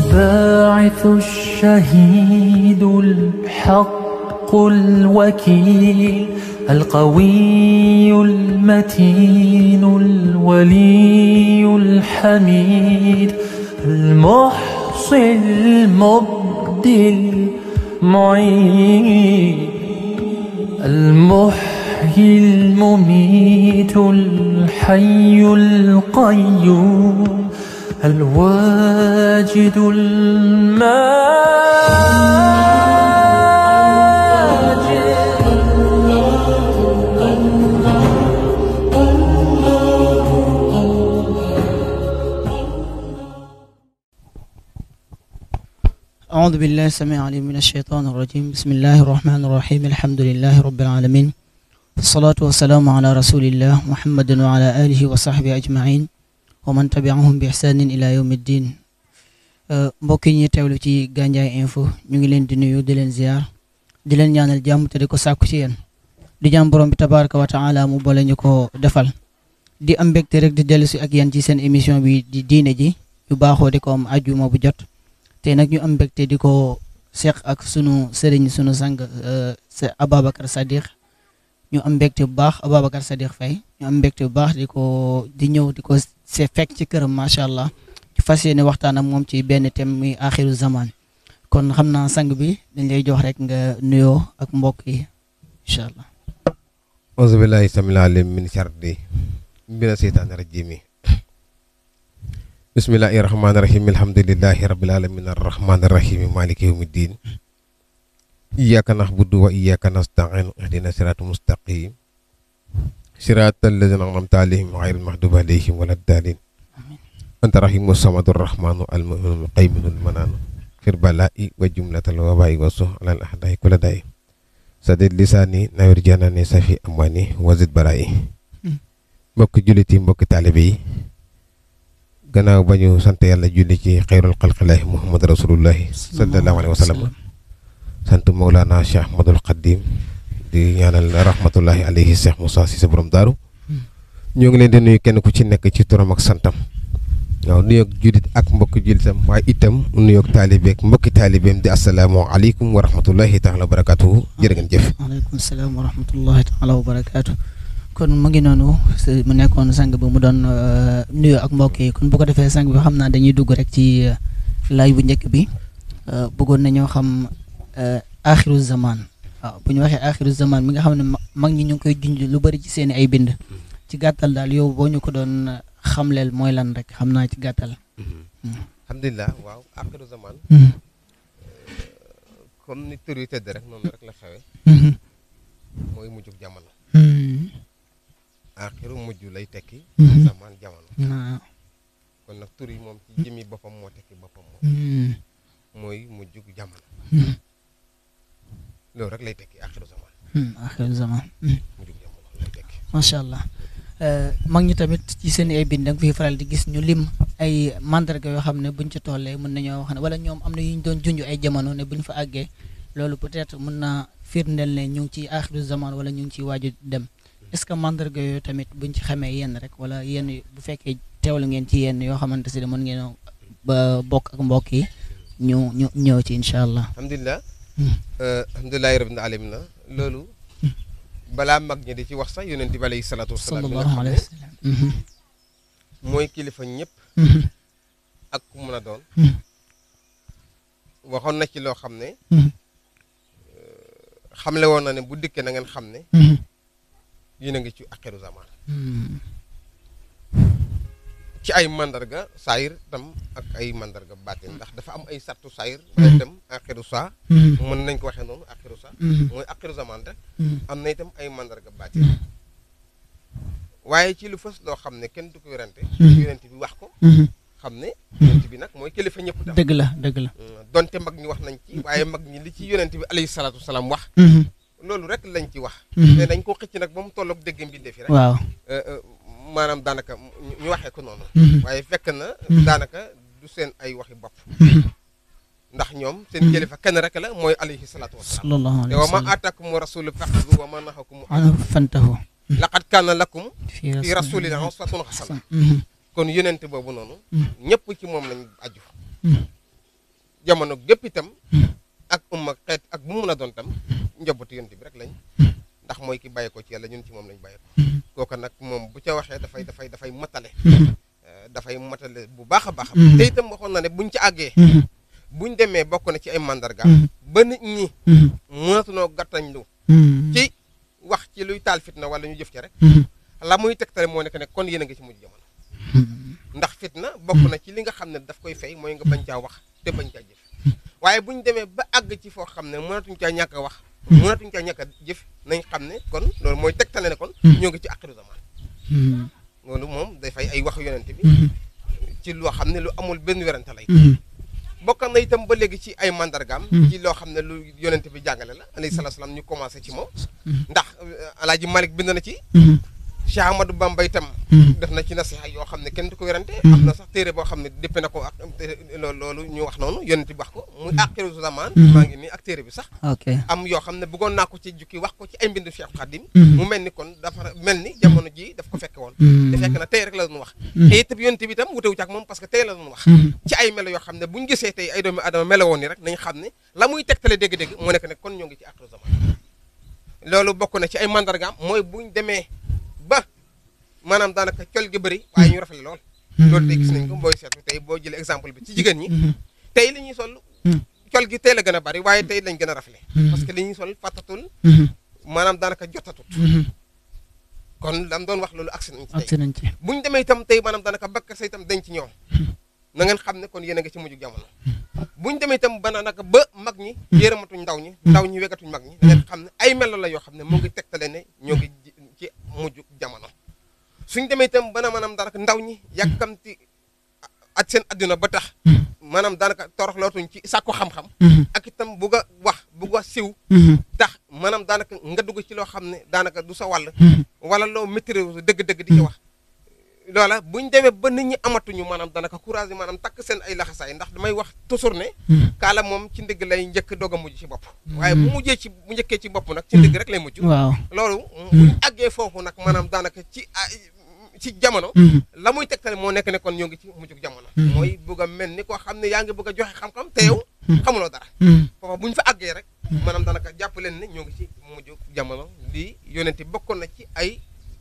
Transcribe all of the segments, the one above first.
الباعث الشهيد الحق الوكيل القوي المتين الولي الحميد المحصي المبدي المعين المحيي المميت الحي القيوم الواجد الماجد أعوذ بالله السميع العليم من الشيطان الرجيم بسم الله الرحمن الرحيم الحمد لله رب العالمين الصلاة والسلام على رسول الله محمد وعلى آله وصحبه أجمعين ومن تبعهم بإحسان إلى يوم الدين mbokk yi ñuy teewlu ci Gandiaye info ñu ngi leen di nuyu di leen ziar di leen ñaanal jàmm te di ko sàkku ci yéen di jàmm borom bi tabaraka wa taala mu boole ñu ko defal di am mbégte rek di dellu si ak yéen ci seen émission bi di diine ji ñu baaxoo di ko am ajjuma bu jot te nag ñu am mbégte di ko seq ak sunu sëriñ sunu sang sa Ababacar Sadiq ñu am mbégte bu baax Ababacar Sadiq Faye ñu am mbégte bu baax di ko di ñëw di ko se fekk ci këram macha allah ci fas yéene waxtaan ak moom ci benn thème muy axiru zaman kon xam naa sang bi dañ lay jox rek nga nuyoo ak mbokk yi incha allah. auzu billahi samil alim min sharri mina seytaani rajimi bismillahi rahmaani rahim alhamdulillahi rabbil alamin arrahmaani rahim maliki yawmi ddin iyyaka na'budu wa iyyaka nasta'in ihdina siraatal mustaqim siraatal lazina an'amta alayhim ghayril maghdubi alayhim waladdaalin anta rahimu samadu rahmanu almu'minu almuqayminu almananu fir bala'i wa jumlatal waba'i wa suh alal ahda'i kulla da'i sadid lisaani nawir janaani safi amwani wazid bara'i mbokki jullit yi mbokki taalibe yi gannaaw ba ñu sant yàlla julli ci xayrul xalqilaahi muhammad rasulullahi sallallahu alayhi wa sallam sant Mawlana Cheikh Ahmadul Xadim di ñaanal rahmatullahi alayhi Cheikh Moussa si sa borom daaru ñoo ngi leen di nuyu kenn ku ci nekk ci turam ak santam waaw nuyoog jullit ak mbokki jullitam waaye itam nuyoog taalibeeg mbokki taalibeem di asalaamu aleykum wa rahmatullahi taala wa barakatuhu jërë ngeen jëf waaleykum salaam wa rahmatullahi taala wa barakaatu. kon mu ngi noonu mu nekkoon sang bi mu doon nuyu ak mbokk yi kon bu ko defee sang bi xam naa dañuy dugg rek ci laaj bu njëkk bi bëggoon nañoo xam axiru zaman waaw bu ñu waxee axiru zaman mi nga xam ne mag ñi ñu ngi koy junj lu bari ci seeni ay bind ci gàttal daal yow boo ñu ko doon xamleel mooy lan rek xam naa ci gàttal. alhamdulilah waaw axiru zaman comme ni tur yi tëdd rek noonu rek la xewe mooy mujjug jamono axiru mujj lay tekki zaman jamono kon nag tur yi moom ci jëmi boppam moo tekki boppam moom mooy mujjug jamono loolu rek lay tekki axiru zaman axiru zaman mujjug jamono lay tekki macha allah mag ñi tamit ci seen ay bind da nga fiy faral di gis ñu lim ay mandarga yoo xam ne buñ ci tollee mën nañoo wax ne wala ñoom am na yu ñu doon junj ay jamono ne buñ fa àggee loolu peut-être mën naa firndeel ne ñu ngi ci axiru zaman wala ñu ngi ciy waaju dem est-ce que mandarga yooyu tamit buñ ci xamee yenn rek wala yenn bu fekkee teewlu ngeen ci yenn yoo xamante si ne mën ngeen ba bokk ak mbokk yi ñu ñu ñëw ci incha allah. alhamdulilah alhamdulilahi rabbil alamin na loolu balaa mag ñi di ci wax sax yonent bi alayhi salaatu wasalaam sallallahu alayhi wa sallam. mooy kilifa ñëpp ak ku mën a doon waxoon na ci loo xam ne xamle woon na ne bu dikkee na ngeen xam ne yéen a ngi ci axiru zaman ci ay mandarga saayir tam ak ay mandarga baatin ndax dafa am ay sartu saayir waaye itam axiru saa mën nañ ko waxee noonu axiru saa mooy axiru zaman rek am na itam ay mandarga baatin waaye ci lu fës loo xam ne kenn du ko yorante yonent bi wax ko xam ne yonent bi nag mooy kilifa ñëpp tam dëgg la dëgg la. donte mag ñi wax nañ ci waaye mag ñi li ci yonent bi alayhi salaatu wasalaam wax loolu rek lañ ci wax te dañ ko xëcc nag ba mu tolloog dégg mbindee fi rek waaw. maanaam daanaka ñu waxee ko noonu waaye fekk na daanaka du seen ay waxi bopp ndax ñoom seen kilifa kenn rek la mooy alayhi salaatu wasalaam sallallahu te alayhi wa wa ma sallam. aatakum rasulu faxudu wa ma nahakum ana fantahu. laqad kaana lakum fi fi rasulina uswatun xasana Mhm. kon yonent boobu noonu ñëpp ci moom lañ aju jamono gépp itam ak umma xeet ak bu mu mën a doon tam njabootu yonent bi rek lañ ndax mooy ki bàyyi ko ci yàlla ñun ci moom lañ bàyyi ko kooka nag moom bu ca waxee dafay dafay dafay matale dafay matale bu baax a baax te itam waxoon na ne buñ ci àggee buñ demee bokk na ci ay mandarga ba nit ñi mënatunoo gàttañ lu ci wax ci luy taal fitna wala ñu jëf ci rek la muy tegtale moo nekk ne kon yéen a ngi ci mujj jamono ndax fitna bokk na ci li nga xam ne daf koy fay mooy nga bañ caa wax te bañ caa jëf waaye buñ demee ba àgg ci foo xam ne mënatuñ caa ñàkk a wax mënatuñ caa ñàkk a jëf nañ xam ne kon loolu mooy tegtale ne kon ñoo ngi ci axiru zaman loolu moom dafay ay wax yonent bi ci loo xam ne lu amul benn werante lay bokk na itam ba léegi ci ay mandargaam ci loo xam ne lu yonent bi jàngale la alayhi salaatu salaam ñu commencé ci moom ndax alaaji Malik bind na ci Cheikh Ahmadou Bamba itam def na ci nasiha yoo xam ne kenn du ko werante am na sax téere boo xam ne déppe na ko ak loolu loolu ñu wax noonu yonent bi wax ko muy axiru zaman maa ngi nii ak téere bi sax am yoo xam ne bëggoon naa ko ci jukki wax ko ci ay mbindu Cheikh Khadim mu mel ni kon dafa mel ni jamono ji daf ko fekke woon te fekk na tey rek la doon wax te itam yonent bi itam wutewu ci ak moom parce que tey la doon wax ci ay melo yoo xam ne buñ gisee tey ay doomi adama melo woon ni rek nañ xam ne la muy tegtale dégg-dégg moo nekk ne kon ñoo ngi ci axiru zaman loolu bokk na ci ay mandargaam mooy buñ demee ba maanaam daanaka col gi bëri waaye ñu rafetlu lool loolu tey gis nañ ko booy seetlu tey boo jëlee exemple bi ci jigéen ñi tey li ñuy sol col gi tey la gën a bëri waaye tey lañ gën a rafle parce que li ñuy sol fàttatul maanaam daanaka jotatut kon lam doon wax loolu agsi nañ ci tey buñ demee itam tey maanaam daanaka bakka sa itam dañ ci ñoom na ngeen xam ne kon yéen a ngi ci mujj jamono buñ demee itam ba naka ba mag ñi yéeramatuñ ndaw ñi ndaw ñi wegatuñ mag ñi na ngeen xam ne ay melo la yoo xam ne mu ngi tegtale ne ñoo ngi ci mujj jamono suñ demee itam bana maanaam daanaka ndaw ñi yàkkamti ak seen adduna ba tax maanaam daanaka toroxlootuñ ci sàkku xam-xam ak itam bugg a wax bugg a siw tax maanaam daanaka nga dugg ci loo xam ne daanaka du sa wàll wala loo maîtrise dëgg-dëgg di ci wax loola buñ demee ba nit ñi amatuñu maanaam daanaka courage yi maanaam takk seen ay laxasaay ndax damay wax toujours ne kaala moom ci ndigg lay njëkk doog a mujj ci bopp waaye bu mujjee ci bu njëkkee ci bopp nag ci ndigg rek lay mujj waaw loolu buñ àggee foofu nag maanaam daanaka ci ci jamono la muy tegtale moo nekk ne kon ñoo ngi ci mujjug jamono mooy bugg a mel ni koo xam ne yaa ngi bëgg a joxe xam-xam te yow xamuloo dara foofa bu ñu fa àggee rek maanaam daanaka jàpp leen ne ñoo ngi ci mujjug jamono lii yonente bokkoon na ci ay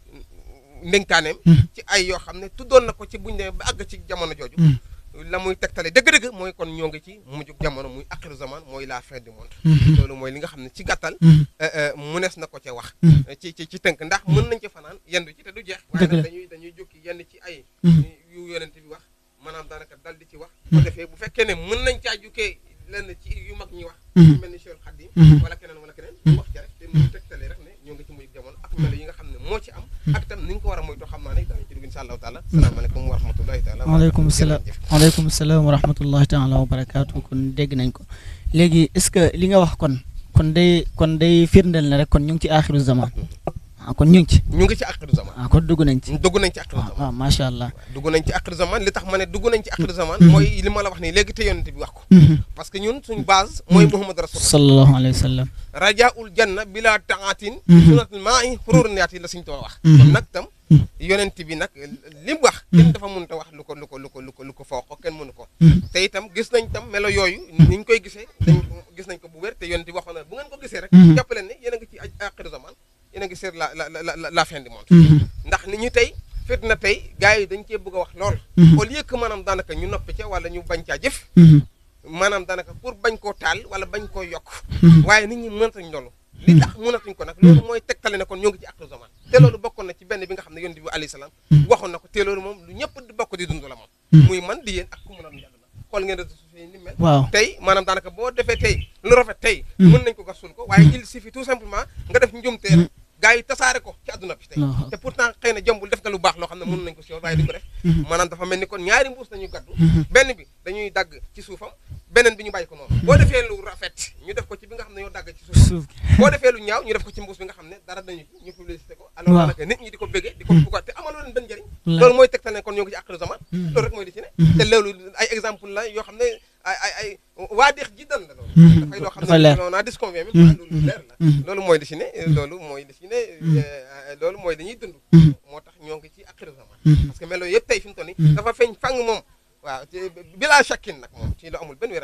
ndénkaaneem ci ay yoo xam ne tuddoon na ko ci buñ demee ba àgg ci jamono jooju la muy tegtale dëgg-dëgg mooy kon ñoo ngi ci mujjug jamono muy axiru zaman mooy la fin du monde loolu mooy li nga xam ne ci gàttal munees na ko ca wax ci ci ci tënk ndax mën nañ ci fanaan yendu ci te du jeex waaye nag dañuy dañuy jukki yenn ci ay yu yonent bi wax maanaam daanaka dal di ci wax bu defee bu fekkee ne mën nañ caa jukkee lenn ci yu mag ñi wax yu mel ni Cheikh Khadim wala keneen wala keneen ñu wax ci rek te muy tegtale rek ne ñoo ngi ci mujjug jamono ak melo yi nga xam ne moo ci am ak itam ni ñu ko war a moytoo xam naa ne danañ ci dugg insha allahu taala salaamaaleykum wa rahmatullahi taala waaleykum salaam waaleykum salaam wa rahmatullahi taala wa barakaatu kon dégg nañ ko léegi est ce que li nga wax kon kon day kon day firndeel ne rek kon ñu ngi ci axiru zaman ah kon ñu ngi ci ñu ngi ci axiru zaman ah kon dugg nañ ci dugg nañ ci axiru zaman waaw macha allah dugg nañ ci axiru zaman li tax ma ne dugg nañ ci axiru zaman mooy li ma la wax nii léegi te yonent bi wax ko parce que ñun suñ base mooy muhammad rasul sallallahu alayhi wa sallam rajaul janna bila taatin sunatul maa i xururniyaat yi la suñ too wax kon nag tam yonent bi nag li mu wax kenn dafa mënut a wax lu ko lu ko lu ko lu ko lu ko foo ko kenn mënu ko te itam gis nañ tam melo yooyu ni ñu koy gisee dañ gis nañ ko bu wér te yonent bi waxoon na bu ngeen ko gisee rek jàpp leen ne yéen a ngi ci axiru zaman yéen a ngi seet la la la la fin du monde ndax nit ñi tey fit na tey gars yi dañ cee bëgg a wax lool au lieu que maanaam daanaka ñu noppi ca wala ñu bañ caa jëf maanaam daanaka pour bañ koo taal wala bañ koo yokk waaye nit ñi mënatañ loolu li tax mënatuñ ko nag loolu mooy tegtale ne kon ñoo ngi ci axiru zaman te loolu bokkoon na ci benn bi nga xam ne yonent bi alayhi salaam waxoon na ko te loolu moom lu ñëpp di bokk di dund la moom muy man di yéen ak ku mu doon yàlla xool ngeen réseaux sociaux yi ni mel waaw tey maanaam daanaka boo defee tey lu rafet tey mën nañ ko gasul ko waaye il suffit tout simplement nga def njumtee rek gars yi tasaare ko ci àdduna bi tey te pourtant xëy na jombul def nga lu baax loo xam ne mën nañ ko si waaye di ko def maanaam dafa mel ni kon ñaari mbuus nañu gaddu benn bi dañuy dagg ci suufam beneen bi ñu bàyyi ko noonu boo defee lu rafet ñu def ko ci bi nga xam ne ñoo dagg ci suuf boo defee lu ñaaw ñu def ko ci mbuus bi nga xam ne dara dañu ci ñu publicité ko alors daanaka nit ñi di ko bëggee di ko bugga te amaloo leen benn njëriñ loolu mooy tegtal ne kon ñoo ngi ci axiru zaman loolu rek mooy li ci ne te loolu ay exemple la yoo xam ne ay ay ay waa deex ji dan la loolu dafay loo xam ne non naa disconvient même loolu leer la loolu mooy li ci ne loolu mooy li ci ne loolu mooy dañuy dund moo tax ñoo ngi ci axiru zaman parce que melo yëpp tey fi mu toll nii dafa feeñ fang moom waaw bilaa shakkin nag moom ci lu amul benn werante moom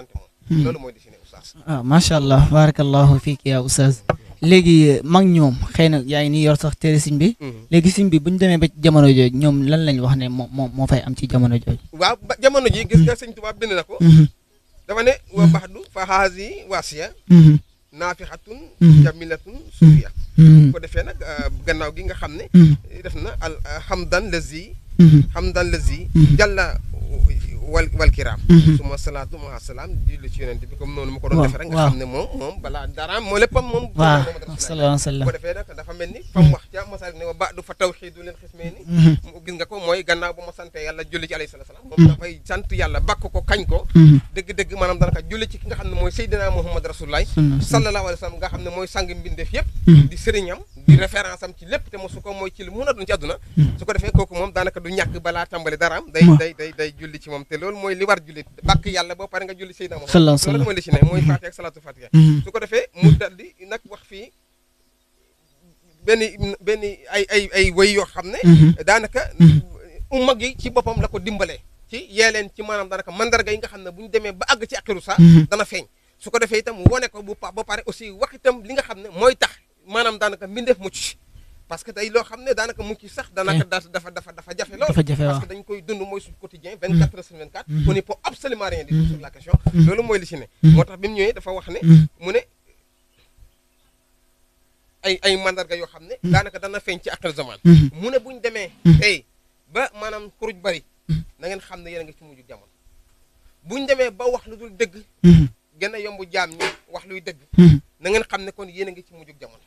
loolu mooy dessiné oustaz ah macha allah barakallahu fiik yaa oustaz léegi mag ñoom xëy na yaa ngi nii yor sax téere siñ bi léegi siñ bi bu ñu demee ba ci jamono jooju ñoom lan lañ wax ne moo moo moo fay am ci jamono jooju waaw ba jamono ji gis nga sëñ Tuubaa bind na ko dafa ne wa baxdu fa haasi waasiya naafixatun jamilatun sufiya ko defee nag gannaaw gi nga xam ne def na al hamdan lazi hamdan lazi jàlla wal wal kiraam suma salaatu ma salaam julli ci yonent bi comme noonu ma ko doon defee rek nga xam ne moom moom balaa daraam moo léppam moom waaw sallallahu alayhi wa sallam ko defee nag dafa mel ni fa mu wax ca masaalik ne wa ba du fa tawxiidu leen xismee ni gis nga ko mooy gannaaw ba ma sante yàlla julli ci alayhi salaatu salaam moom dafay sant yàlla bakk ko kañ ko dëgg-dëgg maanaam danaka julli ci ki nga xam ne mooy Seydina Muhammad Rasulullah sallallahu alayhi wa sallam nga xam ne mooy sang mbindeef yëpp di sëriñam di référence am ci lépp te mosu ko mooy ci lu mun a doon ci àdduna su ko defee kooku moom daanaka du ñàkk balaa tàmbali daraam day day day day julli ci moom te loolu mooy li war julli bàkk yàlla boo pare nga julli Seydina Muhammad loolu mooy li ci ne mooy Faatiha ak salaatu Faatiha su ko defee mu dal di nag wax fii benn benn ay ay ay way yoo xam ne daanaka umma gi ci boppam la ko dimbalee ci yee leen ci maanaam daanaka mandarga yi nga xam ne bu ñu demee ba àgg ci akiru sa dana feeñ su ko defee itam wone ko bu pa ba pare aussi wax itam li nga xam ne mooy tax maanaam daanaka mbindeef mucc parce que day loo xam ne daanaka mucc sax daanaka dafa dafa dafa jafe lool parce que dañ koy dund mooy suñu quotidien 24 heures sur 24 on ne peut absolument rien dire sur la question loolu mooy li ci ne moo tax bi mu ñëwee dafa wax ne mu ne ay ay mandarga yoo xam ne daanaka dana feeñ ci akal zaman mu ne buñ demee tey ba maanaam xuruj bari na ngeen xam ne yéen a ngi ci mujj jamono buñ demee ba wax lu dul dëgg gën a yomb jaam ñi wax luy dëgg na ngeen xam ne kon yéen a ngi ci mujj jamono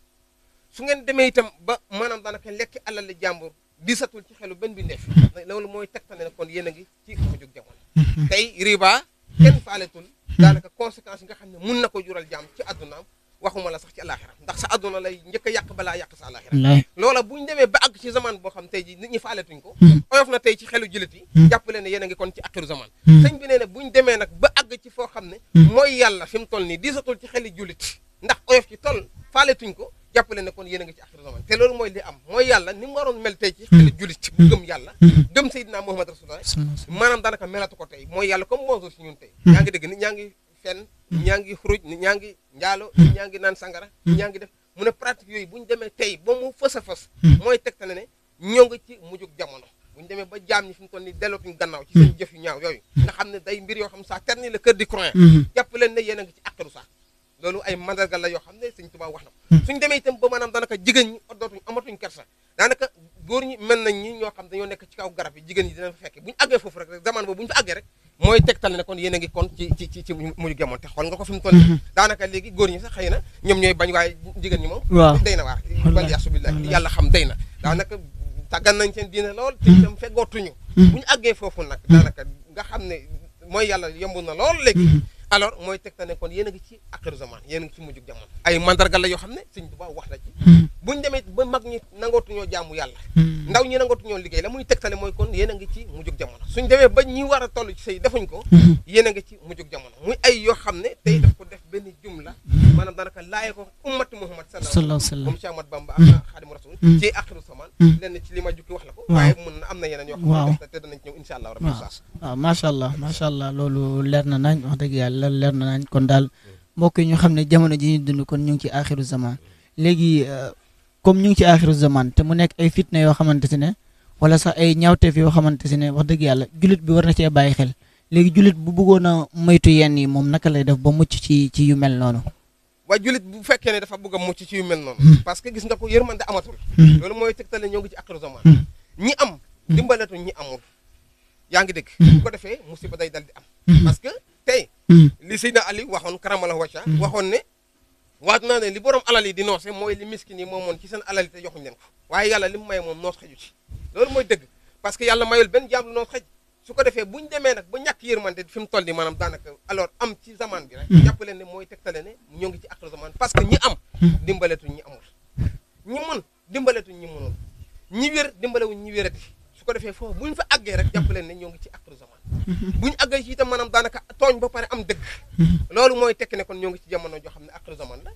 su ngeen demee itam ba maanaam daanaka lekk alal li jàmbur disatul ci xelu benn bi ndeef loolu mooy tegtale ne kon yéen a ngi ci mujj jamono tey riba kenn faaletul daanaka conséquences yi nga xam ne mun na ko jural jaam ci addunaam waxuma la sax ci alaxira ndax sa adduna lay njëkk a yàq balaa yàq sa alaxira loola bu ñu demee ba àgg ci zaman boo xam tey ji nit ñi faaletuñ ko oyof na tey ci xelu jullit yi jàpp leen ne yéen a ngi kon ci axiru zaman sëñ bi nee ne bu ñu demee nag ba àgg ci foo xam ne mooy yàlla fi mu toll nii diisatul ci xeli jullit ndax oyof ci toll faaletuñ ko jàpp leen ne kon yéen a ngi ci axiru zaman te loolu mooy li am mooy yàlla ni mu waroon mel tey ci xeli jullit bu gëm yàlla gëm Seydina Muhammad Rasulullah maanaam daanaka melatu ko tey mooy yàlla comme bonjour si ñun tey yaa ngi dégg nit ñaa ngi fenn ñaa ngi xuruj nit ñaa ngi njaalo nit ñaa ngi naan sangara nit ñaa ngi def mu ne pratique yooyu bu ñu demee tey ba mu fës a fës mooy tegtale ne ñoo ngi ci mujjug jamono bu ñu demee ba jaam ñi fi mu toll ni dellootuñu gannaaw ci seen jëf yu ñaaw yooyu nga xam ne day mbir yoo xam saa terni la kër di croyant jàpp leen ne yéen a ngi ci akkaru sax loolu ay mandarga la yoo xam ne sëñ Tuubaa wax na ko suñ demee itam ba maanaam daanaka jigéen ñi oddootuñ amatuñ kersa daanaka góor ñi mel nañ ñi ñoo xam dañoo nekk ci kaw garab yi jigéen ñi dinañ fa fekke bu ñu àggee foofu rek zaman boobu bu ñu fa àggee rek mooy tegtal ne kon yéen a ngi kon ci ci ci ci mujj gemoon te xool nga ko fi mu toll daanaka léegi góor ñi sax xëy na ñoom ñooy bañ waaye jigéen ñi moom day na waar wal yasubillah yàlla xam day na daanaka tàggan nañ seen diine lool te itam feggootuñu bu ñu àggee foofu nag daanaka nga xam ne mooy yàlla yomb na lool léegi alors mooy tegtal ne kon yéen a ngi ci axiru zaman yéen a ngi ci mujjug jamono ay mandarga la yoo xam ne sëñ Tuubaa wax na ci buñ demee ba mag ñi nangootuñoo jaamu yàlla ndaw ñi nangootuñoo liggéey la muy tegtale mooy kon yéen a ngi ci mujjug jamono suñ demee ba ñi war a toll ci sëy defuñ ko yéen a ngi ci mujjug jamono muy ay yoo xam ne tey daf ko def benn jumla maanaam daanaka laaye ko ummatu Muhammad sallallahu alayhi wa sallam comme Cheikh Ahmad Bamba ak Xaadimu Rasul ci axiru zaman lenn ci li ma jukki wax la ko waaye mun na am na yeneen yoo xam ne def te danañ ñëw insha allah rabbi saas waaw macha allah macha allah loolu leer na nañ wax dëgg yàlla leer na nañ kon daal mbokk yi ñu xam ne jamono ji ñu dund kon ñu ngi ci axiru zaman léegi comme ñu ngi ci axiru zaman te mu nekk ay fitna yoo xamante ne wala sax ay ñaawteef yoo xamante ne wax dëgg yàlla jullit bi war na cee bàyyi xel léegi jullit bu bëggoon a moytu yenn yi moom naka lay def ba mucc ci ci yu mel noonu waaye jullit bu fekkee ne dafa bëgg a mucc ci yu mel noonu parce que gis nga ko yërmande amatul loolu mooy tegtale ñoo ngi ci axiru zaman ñi am dimbaletu ñi amul yaa ngi dégg bu ko defee musiba day dal di am parce que tey li Seydina Ali waxoon karamala wacca waxoon ne waat naa ne li borom alal yi di noose mooy li miskin yi moomoon ci seen alal yi te joxuñ leen ko waaye yàlla li mu may moom noos xaju ci loolu mooy dëgg parce que yàlla mayul benn jaam lu noos xaj su ko defee bu ñu demee nag ba ñàkk yërmande fi mu toll nii maanaam daanaka alors am ci zaman bi rek jàpp leen ne mooy tegtale ne ñoo ngi ci axiru zaman parce que ñi am dimbaletuñ ñi amul ñi mën dimbaletuñ ñi mënul ñi wér dimbalewuñ ñi wérati su ko defee foofu bu ñu fa àggee rek jàpp leen ne ñoo ngi ci axiru zaman bu ñu àggee ci itam maanaam daanaka tooñ ba pare am dëgg loolu mooy tekki ne kon ñoo ngi ci jamono joo xam ne axiru zaman la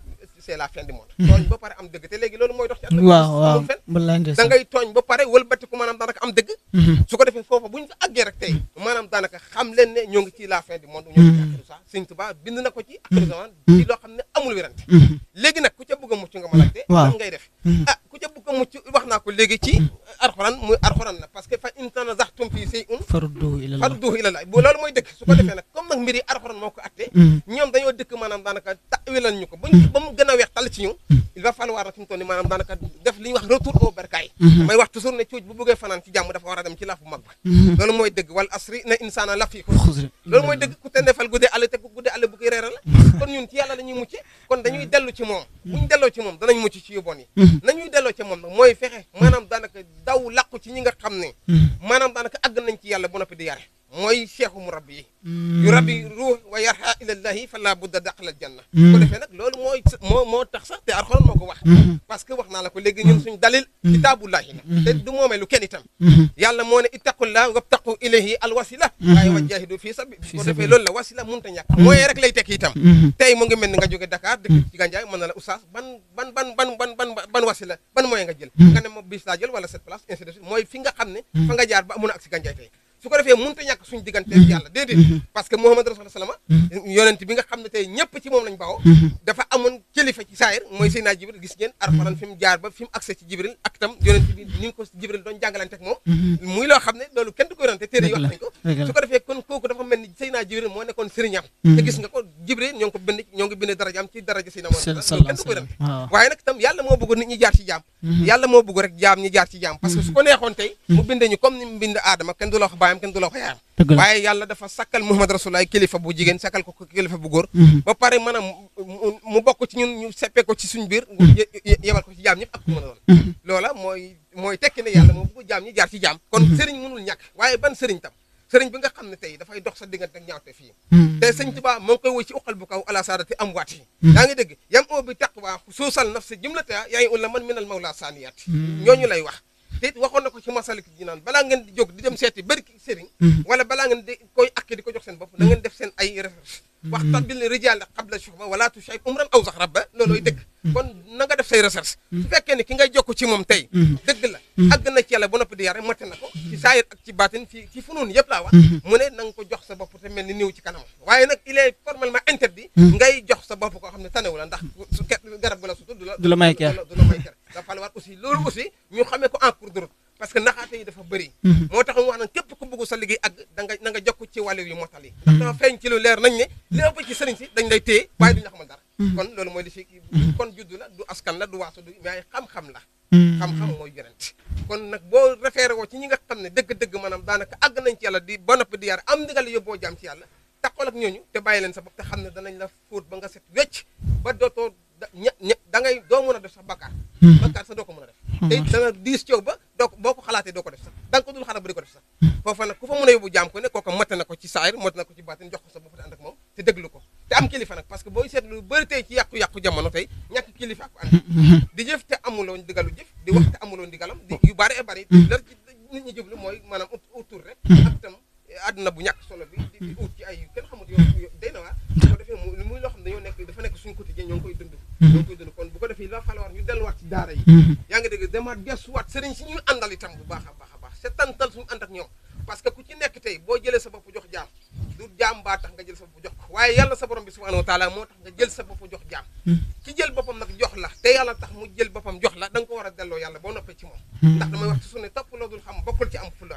c'est la fin du monde tooñ ba pare am dëgg te léegi loolu mooy dox ci àdduna bi waaw waaw amul fen wallaay da ndeysaan ngay tooñ ba pare wëlbatiku maanaam daanaka am dëgg Mhm. su ko defee foofa bu ñu fa àggee rek tey maanaam daanaka xam leen ne ñoo ngi ci la fin du monde ñoo ngi ci axiru saa Sëñ Tuubaa bind na ko ci axiru zaman ci loo xam ne amul wérante Mhm. léegi nag ku ca bëgg a mucc nga ma laajte Waaw. lan ngay def Mhm. ah ku ca bëgg a mucc wax naa ko léegi ci alxuraan muy alxuraan la parce que fa in tanazaxtum fii shay'in farudduhu ila Allah farduhu ila Allah bu loolu mooy dëgg su ko defee nag comme nag mbir yi alxuraan moo ko attee Mhm. ñoom dañoo dëkk maanaam daanaka tawilan ñu ko buñ ba mu gën a weex tàll ci ñu il va falloir nag fi mu toll nii maanaam daanaka def li ñuy wax retour au bercail Mhm. may wax toujours ne cuuj bu bëggee fanaan ci jàmm dafa war a dem ci laafu mag ba Mhm. loolu mooy dëgg wal asri na insaana la fii xusr xusri loolu mooy dëgg ku te defal guddee àll te ku guddee àll bu koy reeral la kon ñun ci yàlla la ñuy mucce kon dañuy dellu ci moom buñ delloo ci moom danañ mucc ci yu bon yi Mhm. nañuy delloo ci moom nag mooy fexe maanaam daanaka daw làqu ci ñi nga xam ne Mhm. maanaam daanaka àgg nañ ci yàlla bu noppi di yare mooy cheikhu mu rabbi yi Mhm. yu rabbi ruux wa yarha ilallahi fa la budda daqal janna Mhm. ko defee nag loolu mooy moo moo tax sax te alxuraan moo ko wax Mhm. parce que wax naa la ko léegi ñun suñ dalil kitaabullahi la te du moomee lu kenn itam Mhm. yàlla moo ne ittaqullah wabtaqu ilayhi alwasila Mhm. waaye wajahidu fii sabi Fii ko sabi. defee loolu la wasila mënut a ñàkk mooy rek lay tekki itam Mhm. tey mu ngi mel ni nga jóge Dakar dëkk ci Gandiaye mën na la oustaz ban ban ban ban ban ban ban wasila ban mooy nga jël nga ne ma bis laa jël wala cette place ainsi de suite mooy fi nga xam ne fa nga jaar ba amun a ak si Gandiaye tey su ko defee mënut a ñàkk suñ diggante ak yàlla déedéet parce que Muhammad rasulullah salama yonent bi nga xam ne tey ñëpp ci moom lañ bawoo dafa amoon kilifa ci saayir mooy Seydina Jibril gis ngeen Alxuraan fi mu jaar ba fi mu accès ci Jibril ak tam yonent bi ni nga ko Jibril doon jàngalante ak moom muy loo xam ne loolu kenn du ko yorante téere yi wax nañ ko dëgg la. su ko defee kon kooku dafa mel ni Seydina Jibril moo nekkoon sëriñam te gis nga ko Jibril ñoo ngi ko bind ñoo ngi bind darajaam ci daraja Seydina Muhammad loolu kenn du ko yorante waaw waaye nag tam yàlla moo bëgg nit ñi jaar ci jaam yàlla moo bëgg rek jaam ñi jaar ci jaam parce que su ko neexoon tey mu bindee ñu comme ni mu bind aadama kenn du la wax baayam kenn du la wax yaayam dëgg la waaye yàlla dafa sakkal Muhammad Rasulullah kilifa bu jigéen sakkal ko ko kilifa bu góor Mhm. ba pare maanaam mu mu bokk ci ñun ñu seppee ko ci suñ biir ye- ye- yebal ko ci jaam ñëpp ak ku mën a doon loola mooy mooy tekki ne yàlla moo bëgg jaam ñi jaar ci jaam kon sëriñ mënul ñàkk waaye ban sëriñ tam sëriñ bi nga xam ne tey dafay dox sa diggante ak ñaawte fii te sëñ Tuubaa moo ngi koy woy ci uqal bu kaw ala saadati am waat yi yaa ngi dégg yam oo bi taqwa suusal naf si jumlata yaa ngi ulla man minal mawla saaniyaat ñooñu lay wax te it waxoon na ko ci masalik ji naan balaa ngeen di jóg di dem seeti bëri sëriñ wala balaa ngeen di koy akki di ko jox seen bopp na ngeen def seen ay recherche waxta bil rijal qabla shuhba wala tushay umran aw sax rabba loolooy dëgg kon na nga def say recherche su fekkee ne ki ngay jokk ci moom tey dëgg la àgg na ci yàlla ba noppi di yare mate na ko ci saayir ak ci baatin ci ci funuun yëpp laa wax mu ne na nga ko jox sa bopp te mel ni niw ci kanam waaye nag il est formellement interdit ngay jox sa bopp koo xam ne tanewu la ndax su ke garab gu la sutu du la Du la may ker. du la may ker dafa falloir aussi loolu aussi ñu xamee ko en cours de route parce que naxaate yi dafa bëri moo tax mu wax nag képp ku bëgg sa liggéey ak da nga na nga jokk ci wàllu yu motal yi ndax dafa feeñ ci lu leer nañ ne li ëpp ci sëriñ si dañ lay téye waaye duñu la xamal dara kon loolu mooy li fi kon juddu la du askan la du waaso du mais xam-xam la xam-xam mooy yonent kon nag boo référé woo ci ñi nga xam ne dëgg-dëgg maanaam daanaka àgg nañ ci yàlla di ba noppi di yar am ndigal yóbboo jaam ci yàlla taxawal ak ñooñu te bàyyi leen sa bopp te xam ne danañ la fóot ba nga set wecc ba dootoo da ña ña da ngay doo mën a def sax bakkaar bakkaar sax doo ko mën a def te it dana diis ci yow ba doo ko boo ko xalaatee doo ko def sax da nga ko dul xalaat ba di ko def sax foofa nag ku fa mën a yóbbu jaam ko ne kooku mate na ko ci saayir mate na ko ci baatin jox ko sa bopp te ànd ak moom te déglu ko te am kilifa nag parce que booy seetlu lu bëri tey ci yàqu-yàqu jamono tey ñàkk kilifa ko ànd di jëf te amuloon digalu jëf di wax te amuloon digalam di yu bëri e bëri lar ci nit ñi jublu mooy maanaam ut autour rek ak tam àdduna bu ñàkk solo bi di di ut ci ay kenn xamut yow day na waa bu ko defee mu muy loo xam ne dañoo nekk dafa nekk suñu quotidien ñoo ngi koy dund ñoo ngi koy dund kon bu ko defee la falloir ñu delluwaat ci daara yi yaa ngi dégg demaat gestuwaat sëriñ si ñuy àndal itam bu baax a baax a baax c'est tantal suñu ànd ak ñoom parce que ku ci nekk tey boo jëlee sa bopp jox jaam du jaam baa tax nga jël sa bopp jox ko waaye yàlla sa borom bi subhanahu wa taala moo tax nga jël sa bopp jox jaam ki jël boppam nag jox la te yàlla tax mu jël boppam jox la da nga ko war a delloo yàlla boo noppee ci moom ndax damay wax ci su ne topp loo dul xam bokkul ci am fulla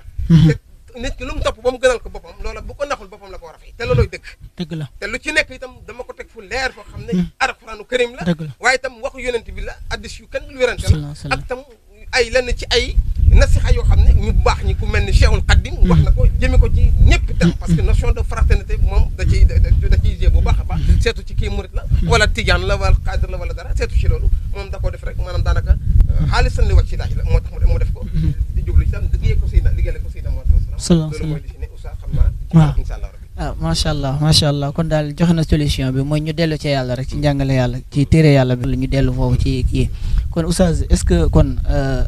te nit ki lu mu topp ba mu gënal ko boppam loola bu ko naxul boppam la ko war a fay te looloy dëgg dëgg la te lu ci nekk itam dama ko teg fu leer foo xam ne alxuraanu karim la dëgg la waaye itam waxu yonent bi la addis yu kenn lu wérante Sallallahu la alayhi wa sallam. ak tam ay lenn ci ay nasixa yoo xam ne ñu baax ñi ku mel ni Cheikhul Khadim wax na ko jëme ko ci ñëpp itam parce que notion de fraternité moom da ciy da da ciy jé bu baax a baax seetu ci kii murit la wala tijaan la wala xaadir la wala dara seetu ci loolu moom da koo def rek maanaam daanaka xaalisan li wàcc ci laaj la moo tax mu def ko di jublu itam liggéey ko Seydina liggéeyal ko Seydina Muhammad Sallallahu loolu mooy alayhi li ci ne Oustaz xam naa Waaw. incha allah rabbi ah macha allah macha allah kon daal joxe na solution bi mooy ñu dellu ci yàlla rek ci njàngale yàlla ci téere yàlla bi la ñu dellu foofu ci kii kon oustaz est-ce que kon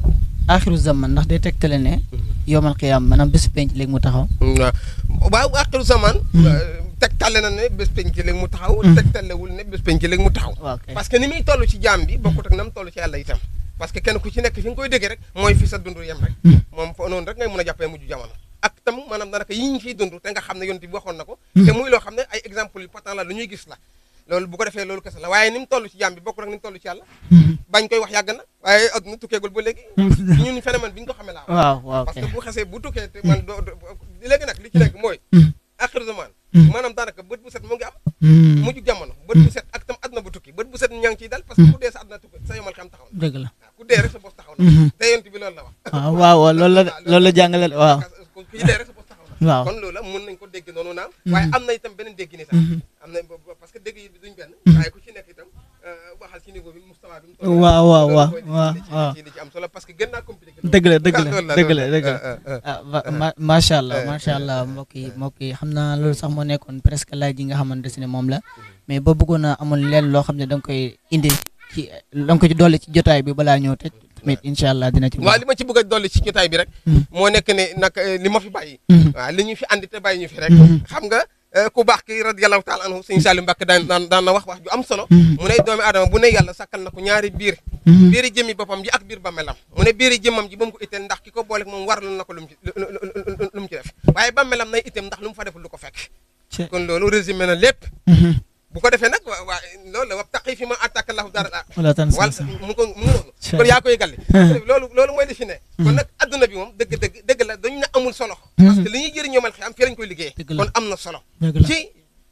axiru zaman ndax day tegtale ne yomal qiyaam maanaam bésu penc léegi mu taxaw waaw waaw axiru zaman tegtale na ne bés penc léegi mu taxaw tegtalewul ne bés penc léegi mu taxaw waaw kay parce que ni muy toll ci jaam bi bokkut ak na mu toll ci yàlla itam parce que kenn ku ci nekk fi nga koy déggee rek mooy fi sa dund yem rek moom fo noonu rek ngay mën a jàppee mujj jamono ak tam maanaam danaka yi ñu fiy dund te nga xam ne yonent bi waxoon na ko te muy loo xam ne ay exemple yu patent la lu ñuy gis la loolu bu ko defee loolu kese la waaye ni mu toll ci jaam bi bokkut ak ni mu toll ci yàlla bañ koy wax yàgg na waaye adduna tukkeegul ba léegi ñun phénomène bi ñu ko xamee laa wax waaw waaw parce kay que bu xasee bu tukkee te man doo doo- léegi nag li ci nekk mooy axiru zaman maanaam daanaka bët bu set mu ngi am mujj jamono bët bu set ak tam àdduna bu tukki bët bu set ñaa ngi ciy dal parce que ku dee sa àdduna tukki sa yomal xam taxaw na dëgg la waaw ku dee rek sa bos taxaw na te yonent bi loolu la wax waaw waaw waaw loolu la loolu la jàngale waaw ku ci dee rek sa bos taxaw na waaw kon loolu la mën nañ ko dégg noonu naam waaye am na itam beneen dégg ni sax am na bo- bo- parce que dégg yi duñ benn waaye ku ci nekk itam euh, waxal ci niveau bi mustawa bi mu toll waaw waaw loolu waaw mooy li ci- waaw li ci- waaw li ci- li ci am solo parce que gën naa compliqué dëgg la dëgg la loolu la dëgg la loolu dëgg la euh, euh, ah ma ma macha allah macha allah mbokk yi mbokk yi xam naa loolu sax moo nekkoon presque laaj yi nga xamante ne moom la mais ba bëggoon a amoon leen loo xam ne da nga koy indi ci da nga ko ci dolli ci jotaay bi balaa ñëw tëj tamit incha allah dina ci. waaw li ma ci bëgg a dolli ci jotaay bi rek Mm. moo nekk ne nag eh, li ma fi bàyyi Mm. waaw li ñu fi andi te bàyyi ñu fi rek Mm. xam nga eh, ku baax ki radiyallahu taala anhu sëñ Salim Mbàkke daan daan daan na wax wax ju am solo Mm. mu ne doomi aadama bu ne yàlla sakkal na ko ñaari biir Mhm. biiri jëmmi boppam ji ak biir bàmmeelam mu ne biiri jëmmam ji ba mu ko itteel ndax ki ko boole moom warlu na ko lu mu ci lu lu- lu mu ci def waaye bàmmeelam nay itteem ndax lu mu fa deful lu ko fekk Ci- kon loolu résumé na lépp Mhm. bu ko defee nag waa waa loolu la wa taqi fi ma attaque lahu dara la wala tan wal sa mu ko mu noonu Sure. kon yaa koy galli loolu loolu mooy li fi ne kon nag adduna bi moom dëgg dëgg dëgg la dañu ne amul solo parce que li ñuy jëriñoo mal xiyam fii lañ koy liggéey Dëgg la. kon am na solo dëgg la. ci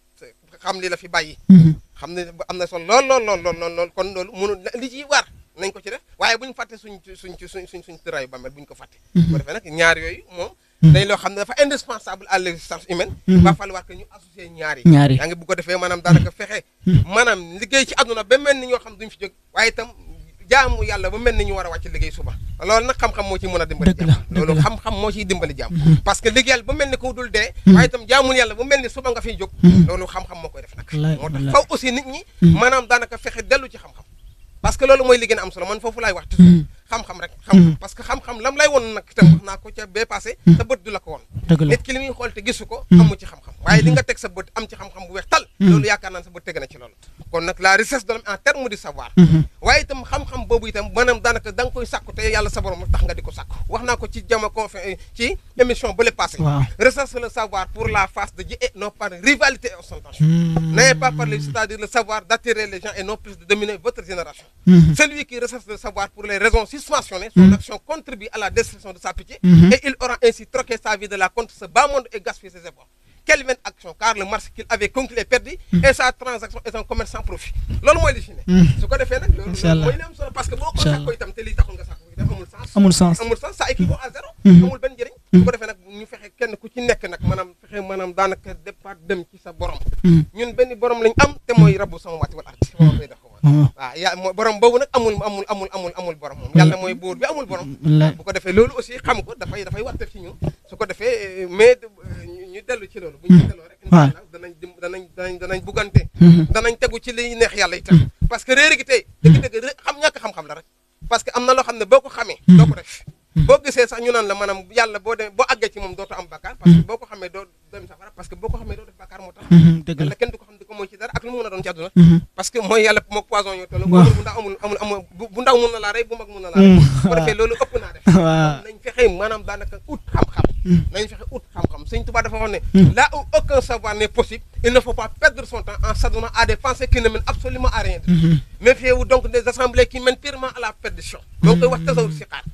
xam li la fi bàyyi Mhm. xam ne am na solo lool lool lool lool lool lool kon loolu mënu li ci war nañ ko ci def waaye bu ñu fàtte suñ suñ suñ suñ suñ tëraayu bàmmeel bu ñu ko fàtte bu ko defee nag ñaar yooyu moom day loo xam ne dafa indispensable à l'existence humaine va falloir que ñu associer ñaar yi ñaar yi. yaa ngi bu ko defee maanaam daanaka fexe maanaam liggéey ci àdduna ba mel ni ñoo xam duñ fi jóg waaye itam jaamu yàlla ba mel ni ñu war a wàcc liggéey suba loolu nag xam-xam moo ciy mën a dimbali Dëgg la, jàmm dëgg loolu la. xam-xam moo ciy dimbali jàmm parce que liggéeyal ba mel ni ko dul dee waaye itam jaamul yàlla ba mel ni suba nga fiy jóg loolu xam-xam moo koy def nag Wallaay, moo tax wallaay. faw aussi nit ñi maanaam daanaka fexe dellu ci xam-xam parce que loolu mooy li gën a am solo man foofu laay wax toujours xam-xam rek xam parce que xam-xam lam lay won nag itam wax naa ko ca bee passé sa bët du la ko won dëgg la nit ki li muy xool te gisu ko amu ci xam-xam waaye li nga teg sa bët am ci xam-xam bu weex tal loolu yaakaar naa ne sa bët teg na ci loolu kon nag la richesse de l'homme en terme de savoir waaye itam xam-xam boobu itam maanaam daanaka da nga koy sàkku te yàlla sa borom tax nga di ko sàkku wax naa ko ci jama confé ci émission bu le passé Waaw. recherche le savoir pour la face de Dieu et non par rivalité et ostentation n'ayez pas parlé c'est-à-dire le savoir d'attirer les gens et non plus de dominer votre génération celui qui recherche le savoir pour les raisons suspensionnées son action contribue à la destruction de sa pitié et il aura ainsi troqué sa vie de la contre ce bas monde et gaspillé ses efforts quelle vaine action car le marché qu'il avait conclu est perdu et sa transaction est un commerce sans profit loolu mooy li fi ne su ko defee nag loolu Incha allah. loolu mooy li am solo parce que boo ko Incha sàkkoo itam te lii taxul nga sàkko itam amul sens amul sens amul sens ça équivaut à zéro amul benn njëriñ su ko defee nag ñu fexe kenn ku ci nekk nag maanaam fexe maanaam daanaka départ dem ci sa borom ñun benn borom lañ am te mooy rabbu sama waati wal ardi moom koy def ko waaw waaw yaa mooy borom boobu nag amul amul amul amul amul borom moom yàlla mooy buur bi amul borom wallaay. bu ko defee loolu aussi xam ko dafay dafay wartef ci ñun su ko defee euh, mais euh, ñu ñu dellu ci loolu bu ñu ci delloo rek incha waaw. allah danañ dim danañ danañ danañ buggante danañ tegu ci liy neex yàlla itam parce que réer gi tey dëgg-dëgg ré- xam ñàkk xam-xam la rek parce que am na loo xam ne boo ko xamee doo ko def boo gisee sax ñu naan la maanaam yàlla boo demee boo àggee ci moom dootoo am bakkaar parce que boo ko xamee doo dem safara parce que boo ko xamee doo def bakkaar moo tax dëgg la yàlla kenn du ko xam di ko mooy ci dara ak lu mu mën a doon ci àdduna Mhm. parce que mooy yàlla moog poison ñoo toll Waaw. bu ndaw amul amul amul bu bu ndaw mun na laa rey bu mag mun na laa rey bu ko defee loolu ëpp naa def waaw nañ fexe maanaam daanaka ut xam-xam nañ fexe ut xam-xam sëñ Tuubaa dafa wax ne là où aucun savoir n'est possible il ne faut pas perdre son temps en s'adonnant à des pensées qui ne mènent absolument à rien du tout méfiez-vous donc des assemblées qui mènent purement à la perdition donc koy wax tasawur si xaar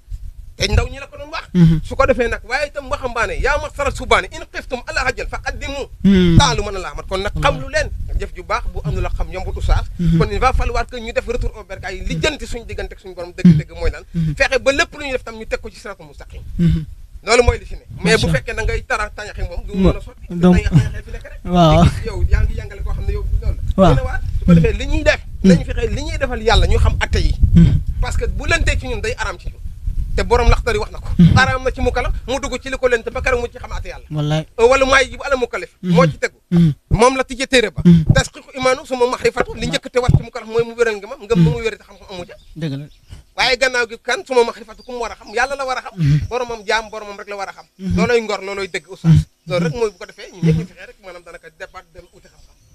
te ndaw ñi la ko doon wax su ko defee nag waaye itam waxambaane yaa ma saral subaane in xiftum ala hajjal fa qaddimu taalu mën a laa mat kon nag xam lu leen jëf ju baax bu am lu la xam yombul oustaz kon il va falloir que ñu def retour au bercail yi lijjanti suñu diggante ak suñu borom dëgg-dëgg mooy lan fexe ba lépp lu ñu def tam ñu teg ko ci siratul mustaqim loolu mooy li fi ne mais bu Macha fekkee da ngay tara tañaxi moom du mën a sotti donc- tañax tañaxee fi nekk rek waaw. yow yaa ngi jàngale koo xam ne yow loolu la Waaw. dina waar su ko defee li ñuy def nañu fexe li ñuy defal yàlla ñu xam atte yi parce que bu lentee ci ñun day araam ci ñun te borom laxtari wax na ko araam na ci mukalaf mu dugg ci li ko lente ba keroog mu ci xam atte yàlla wallaay wala maay ji bu ala mukalaf moo ci tegu moom la tijjee téere ba tasqiqu imaanu suma maxrifatu li njëkk te wax ci mukalaf mooy mu wéral nga ma ngëm nu mu wéri te xam-xam amu ca dëgg la waaye gannaaw gi kan suma maxrifatu ku mu war a xam yàlla la war a xam boromam jaam boromam rek la war a xam looloy ngor looloy dëgg oustaz loolu rek mooy bu ko defee ñu ñëpp ñu fexee rek maanaam danaka def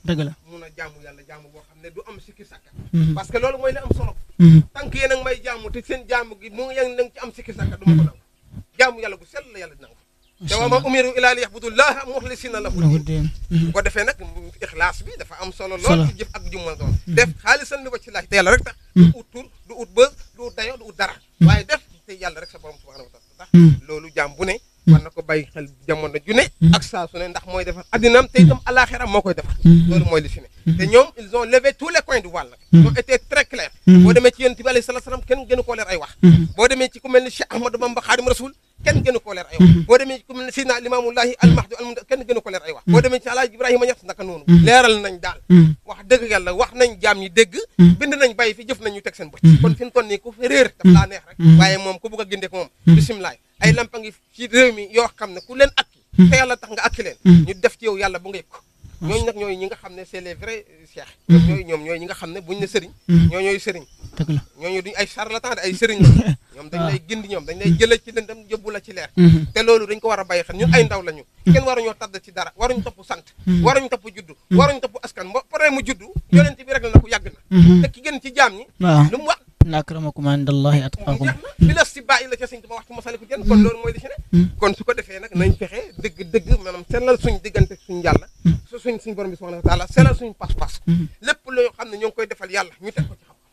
dëgg la mun a jaamu yàlla jaamu boo xam ne du am sikki sàkka Mhm. parce que loolu mooy li am solo Mhm. tant que yéen a ngi may jaamu te seen jaamu gi mu ngi yéen a ngi ci am sikki sàkka du ma ko nangu jaamu yàlla gu sell la yàlla nangu te wa ma umiru ila li yaxbudullaha muxlisina lahu lahu din din Mhm. bu ko defee nag ixlaas bi dafa am solo Solo. lool ci jëf ak jummal doon def xaalisan li wacci laaj te yàlla rek tax du ut tur du ut bës du ut dayo du ut dara waaye def te yàlla rek sa borom subhanahu wa taala tax Mhm. loolu jaam bu ne war na ko bàyyi xel jamono ju ne ak saa su ne ndax mooy defar addinaam te itam alaxira moo koy defar Mhm. loolu mooy li si ne te ñoom ils ont levé tous les coins du voile nag Mhm. ils ont été très clairs Mhm. boo demee ci yonent bi alayhi salaatu salaam kenn gënu koo leer ay wax Mhm. boo demee ci ku mel ni Cheikh Ahmadou Bamba Xaadim Rasul kenn gënu koo leer ay wax boo demee ci ku mel ni Sidna Limaamullahi almahdi almunda kenn gënu koo leer ay wax boo demee ci Alaaji Ibrahima Ñas naka noonu leeral nañ daal Mhm. wax dëgg yàlla wax nañ jaam ñi dégg Mhm. bind nañ bàyyi fi jëf nañ ñu teg seen bët Mhm. kon fi mu toll nii ku fi réer daf laa neex rek Mhm. waaye moom ku bëgg a gindee ko moom bisimilaay ay lampa ngi ci réew mi yoo xam ne ku leen akki te yàlla tax nga akki leen Mhm. ñu def ci yow yàlla bu nga yëg ko ñooñu nag ñooy ñi nga xam ne c'est les vrais cheikh ñoom ñooy ñoom ñooy ñi nga xam ne buñ ne sëriñ Mhm. ñoo ñooy sëriñ dëgg la ñooñu duñ ay charlatan de ay sëriñ la ñoom dañ waaw. lay gindi ñoom dañ lay jëlee ci lëndam yóbbu la ci leer Mhm. te loolu dañ ko war a bàyyi xel ñun ay ndaw lañu kenn waruñoo tadd ci dara waruñu topp sant waruñu topp juddu waruñu topp askan bo pare mu juddu yonent bi rek la na ko yàgg na Mhm. te ki gën ci jaam ñi waaw lu mu wax inna akramakum indallahi mu atqakum jeex na bi la si bàyyi la ca sëñ Tuubaa wax ci masaliku jën kon loolu mooy li ci ne kon su ko defee nag nañ fexe dëgg dëgg maanaam sellal suñ diggante suñ yàlla su suñ suñ borom bi subhanahu wa taala sellal suñ pas-pas lépp loo xam ne ñoo ngi koy defal yàlla ñu teg ko ci xam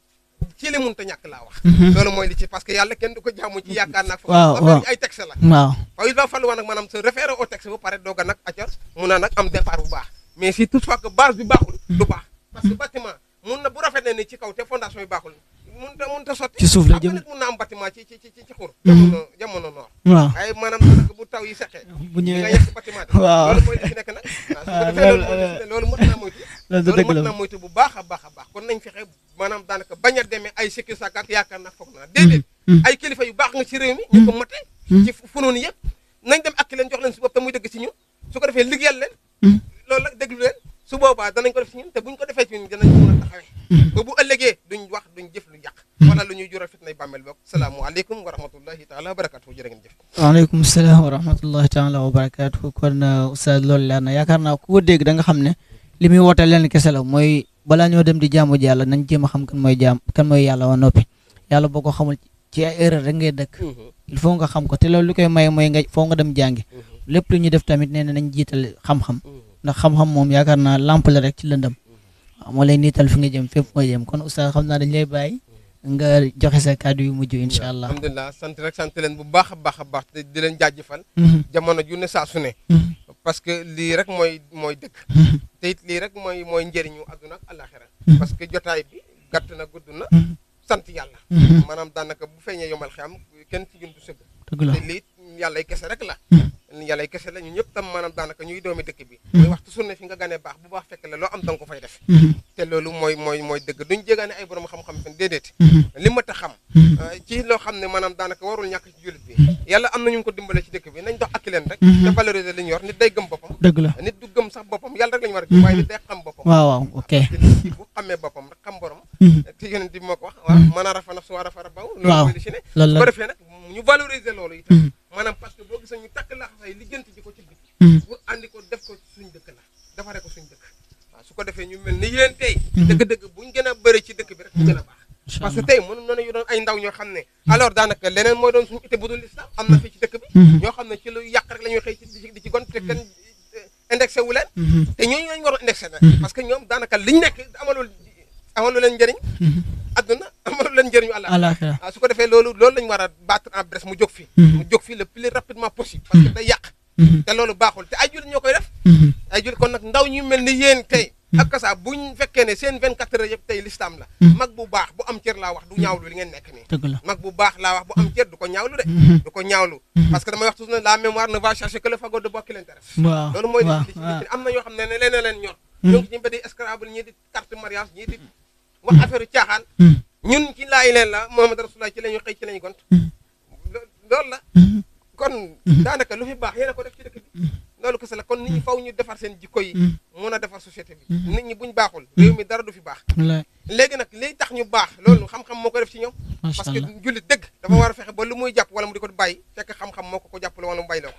ci li mun ta ñàkk laa wax loolu mooy li ci parce que yàlla kenn du ko jaamu ci yaakaar naag Waaw, foofu waaw. ay texte la waaw waaw il va falloir nag maanaam se référer au texte ba pare doog a nag acca mun a nag am départ bu baax mais si toutefois que base bi baaxul du baax parce que bâtiment mun na bu rafet ne ni ci kaw te fondation yi baaxul mun ta mun ta sotti Ci suuf la Xam nga jëm. nit mun na am bâtiment ci ci ci ci ci xur jamono jamono noor waaw waaye maanaam daanaka bu taw yi seqee bu di nga ñëwee yegg bâtiment bi Waaw. loolu mooy li ci nekk nag waaw su ko defee loolu mooy li ci ne loolu mën naa moytu loolu loolu dëgg mën la naa moytu bu baax a baax a baax kon nañ fexe maanaam daanaka bañ a demee ay sikki sàkk ak yaakaar naa foog naa déedéet ay kilifa yu baax nga ci réew mi ñu ko mate ci funoon yëpp nañ dem ak leen jox leen su bopp te muy dëgg ci ñun su ko defee liggéeyal leen loolu nag déglu leen su boobaa danañ ko def ci ñun te buñ ko defee ci ñun danañ ko mën a taxawee ba bu ëllëgee duñ wax duñ jëf lu yàq wala lu ñuy jural fitnay bàmmeel boog salaamualeykum wa rahmatullahi taala wa barakatuhu jërë ngeen jëf waaleykum salaam wa rahmatullahi taala wa barakaatu kon oustaz loolu leer na yaakaar naa ku ko dégg da nga xam ne li muy woote leen kese la mooy balaa ñoo dem di jaamu ji yàlla nañ jéem a xam kan mooy jaam kan mooy yàlla wa noppi yàlla boo ko xamul ci ay erreur rek ngay dëkk il faut nga xam ko te loolu li koy may mooy nga foo nga dem jàngi lépp lu ñuy def tamit nee na nañ jiital xam-xam ndax xam-xam moom yaakaar naa lamp la rek ci lëndëm waaw moo lay niital fi nga jëm fépp nga jëm kon oustaz xam naa dañ lay bàyyi nga joxe sa kàddu yu mujj incha allah alhamdulilah sant rek sant leen bu baax a baax a baax te di leen jaajëfal Mhm, jamono ju ne saa su ne mhm, parce que lii rek mooy mooy dëgg mhm, te it lii rek mooy mooy njëriñu àdduna ak àllaaxira Mhm. parce que jotaay bi gàtt na gudd na mhm, sant yàlla mhm. maanaam daanaka bu feeñee yomal xam kenn ci ñun du sëgg dëgg la te lii yàllay kese rek la Mhm. yàllay kese la ñun ñëpp tam maanaam daanaka ñuy doomi dëkk bi Mhm. mooy waxtu su ne fi nga ganee baax bu baax fekk la loo am danga ko fay def Mhm, te loolu mooy mooy mooy dëgg duñ jégaane ay borom xam-xam fen déedéet mhm, li ma ta xam mhm. Uh, ci loo xam ne maanaam daanaka warul ñàkk ci jullit bi yàlla am na ñu ko dimbale ci dëkk bi nañ dox ak leen rek Mhm. te valoriser li ñu yor nit day gëm boppam dëgg la nit du gëm sax boppam yàlla rek la ñu war a gëm waaye nit day xam boppam waaw waaw ok te nit ki bu xamee boppam rek xam borom Mhm, te yonent bi moo ko wax waaw mën a rafa naf su war a fara baw loolu Waaw. mooy li ci ne loolu su ko la defee nag ñu valoriser loolu itam Mhm, maanaam parce que boo gisee ñu takk laxasay lijjanti ji ko ci dëkk mhm, pour andi ko def ko suñ dëkk la defaree ko suñ dëkk waaw su ko defee ñu mel ni yéen tey Mhm. dëgg-dëgg buñ gën a bëri ci dëkk bi rek mu gën a baax incha parce que allah tey mënu noonu yu doon ay ndaw ñoo xam ne alors daanaka leneen mooy doon suñu ité bu dul lislam am na fii ci dëkk bi Mhm, ñoo xam ne ci lu yàq rek la ñuy xëy ci di ci di ci gon te kenn eh, indexé wu leen mhm, te ñooñu lañu waroon indexé nag Mhm. parce que ñoom daanaka liñ nekk amalul amalul leen njëriñ mhm. adduna amalul leen njëriñu àlla alaxira ah su ko defee loolu loolu lañu war a battre en brèche mu jóg fi Mhm. mu jóg fi le plus rapidement possible parce que day yàq Mhm, te loolu baaxul te ay jullit ñoo koy def mhm, ay jullit kon nag ndaw ñu mel ni yéen tey ak kasa buñ fekkee ne seen 24 heures yëpp tey l'islam la Mhm. mag bu baax bu am cër laa wax du ñaawlu li ngeen nekk nii dëgg la mag bu baax laa wax bu am cër du ko ñaawlu de Mhm, du ko ñaawlu Mhm. parce que damay wax toujours ne la mémoire ne va chercher que le fagot de bois qui l'intéresse waaw loolu mooy li waaw li ci waaw li ci am na ñoo xam ne ne leen leen ñor Mhm. ñoo ngi ci mbedd escrable ñii di carte mariage ñii di wax affaire caaxaan Mhm, ñun ci laay leen la Muhammad Rasulullah ci la ñu xëy ci la ñu gont Mhm. lo- loolu la mhm, kon Mhm. daanaka lu fi baax yéen a ko def ci dëkk bi loolu kese la kon nit ñi faw ñu defar seen jikko yi mhm. mun a defar société bi Mhm. nit ñi buñ baaxul réew mi dara du fi baax wallaay léegi nag liy tax ñu baax loolu xam-xam moo ko def ci ñoom macha parce que allah jullit dëgg dafa war a fexe ba lu muy jàpp wala mu di ko bàyyi fekk xam-xam moo ko ko jàppale wala mu bàyyi la ko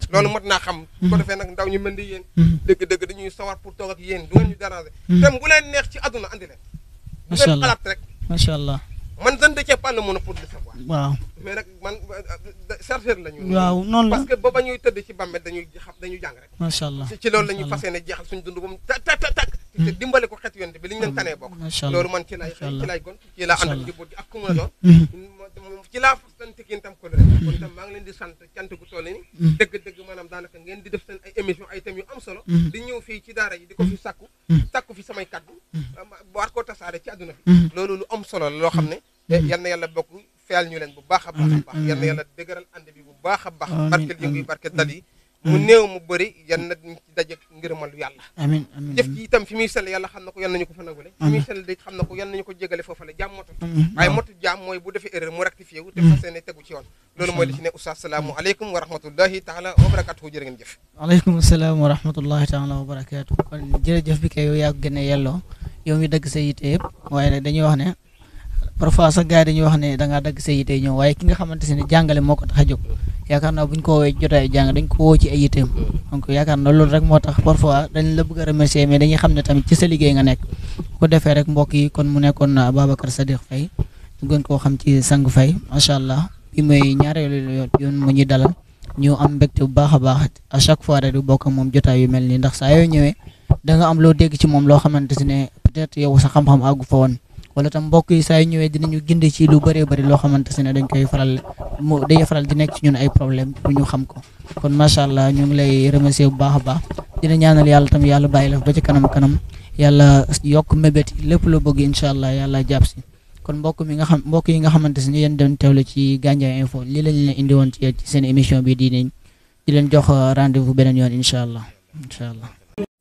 loolu mot naa xam ko defee nag ndaw ñu mel ni yéen Mhm. dëgg-dëgg dañuy sawar pour toog ak yéen du ngeen ñu déranger tem bu leen neex ci àdduna andi leen bu Macha ngeen Allah. xalaat rek macha allah man je ne détiens pas le monopole de savoir waaw mais nag man chercheur la ñu waaw noonu la parce que ba ba ñuy tëdd ci bàmmeel dañuy xam dañuy jàng rek macha allah ci ci loolu la ñuy fas yéene jeexal suñu dund ba mu ta ta ta tak te dimbale ko xeet yonte bi li ñu leen tanee bokk macha allah loolu man ci lay Macha Allah. ci lay gon ci laa ànd ak Macha njaboot gi ak ku mu la doon Mhm. moom ci laa fasante yéen tam ko rek kon itam maa ngi leen di sant cant gu toll ni Mhm. dëgg-dëgg maanaam daanaka ngeen di def seen ay émission ay thèmes yu am solo Mhm. di ñëw fii ci daara yi di ko fi sàkku Mhm. sàkku fi samay kaddu war koo tasaare ci àdduna Mhm. bi loolu lu am solo la loo xam ne yal na yàlla bokk feyal ñu leen bu baax a baax a Amiin, baax yal na amiin. yàlla dëgëral ànd bi bu baax a baax Amiin, barkeel yëngu yi amiin. barkeel dal yi mu néew mu bëri yan na ñu ci daje ngërëmal yàlla amin amin jëf ji itam fi muy sell yàlla xam na ko yal nañu ko fa nagule fi muy sell de xam na ko yal nañu ko jégale foofa la jàmm motul amin waaye motu jaam mooy bu defee erreur mu rectifié wu te fas yéene tegu ci yoon loolu mooy li ci ne oustaz salaamu aleykum wa rahmatullahi taala wa barakatuhu jërë ngeen jëf aleykum salaam wa rahmatullahi taala wa barakaatu kon jërëjëf bi kay yow yaa ko gën a yelloo yow mi dagg sa yite yëpp waaye nag dañuy wax ne parfois sax gars yi dañuy wax ne da ngaa dagg sa yite ñëw waaye ki nga xamante ne jàngale moo ko tax a jóg yaakaar naa bu ñu ko woowee jotaay jàng dañ ko woo ci ay yiteem donc yaakaar naa loolu rek moo tax parfois dañ la bëgg a remercier mais dañuy xam ne tamit ci sa liggéey nga nekk bu ko defee rek mbokk yi kon mu nekkoon na Ababacar Sadiq Faye ñu gën koo xam ci sang Faye macha allah bi mooy ñaareelu yoon yoon mu ñuy dalal ñu am mbégte bu baax a baax à chaque fois rek di bokk ak moom jotaay yu mel nii ndax saa yoo ñëwee da nga am loo dégg ci moom loo xamante ne peut-être yow sa xam-xam àggu fa woon wala tam mbokk yi saa yu ñëwee dinañu gindi ci lu bëree bëri loo xamante ne dañ koy faral mu day faral di nekk ci ñun ay problème pour ñu xam ko kon macha allah ñu ngi lay remercier bu baax a baax dina ñaanal yàlla tam yàlla bàyyi la ba ci kanam kanam yàlla yokk mébét yi lépp loo bëgg incha allah yàlla jàpp si kon mbokk mi nga xam mbokk yi nga xamante ne yéen doon teewlu ci Gandiaye info lii lañ leen indi woon ci ci seen émission bi di nañ di leen jox rendez-vous beneen yoon incha allah incha allah.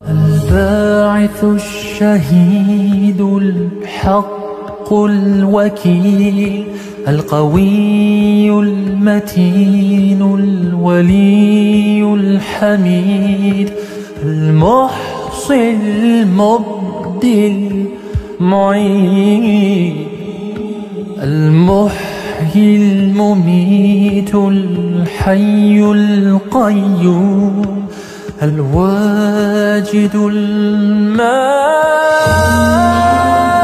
الباعث الشهيد الحق الوكيل القوي المتين الولي الحميد المحصي المبدي المعيد المحيي المميت الحي القيوم الواجد المال